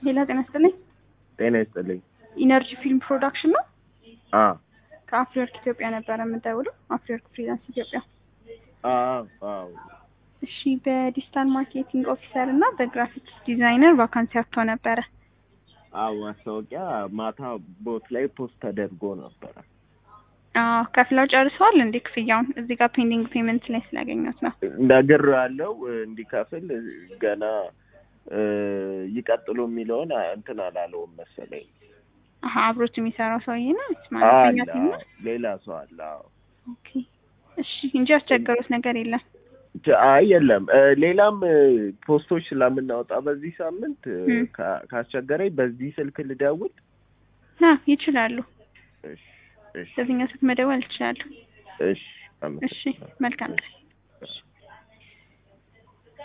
ሌላ ጤና ይስጥልኝ። ጤና ይስጥልኝ። ኢነርጂ ፊልም ፕሮዳክሽን ነው። አ ከአፍሪወርክ ኢትዮጵያ ነበረ የምደውለው። አፍሪወርክ ፍሪላንስ ኢትዮጵያ። አ አዎ እሺ፣ በዲጂታል ማርኬቲንግ ኦፊሰር እና በግራፊክስ ዲዛይነር ቫካንሲ አጥቶ ነበረ። አዎ ማስታወቂያ ማታ ቦት ላይ ፖስት ተደርጎ ነበረ። አዎ ከፍለው ጨርሰዋል እንዴ? ክፍያውን እዚህ ጋር ፔንዲንግ ፔመንት ላይ ስላገኘሁት ነው። ነገር ያለው እንዲከፍል ገና እ ይቀጥሉ የሚለውን እንትን አላለውም መሰለኝ። አሀ አብሮት የሚሰራው ሰውዬ ነው ማለት አለ ነው። ቲም ነው። አዎ፣ ሌላ ሰው አለ። አዎ ኦኬ እሺ፣ እንጂ ያስቸገሩት ነገር የለም። ቻ- አይ የለም እ ሌላም እ ፖስቶች ስለምናወጣ በዚህ ሳምንት እ እም። ካ- ካስቸገረኝ በዚህ ስልክ ልደውል። አ ይችላሉ። እሺ እሺ በዚህኛው ስልክ መደወል ይችላሉ። እሺ እሺ አመሰግናለሁ። መልካም ቀን።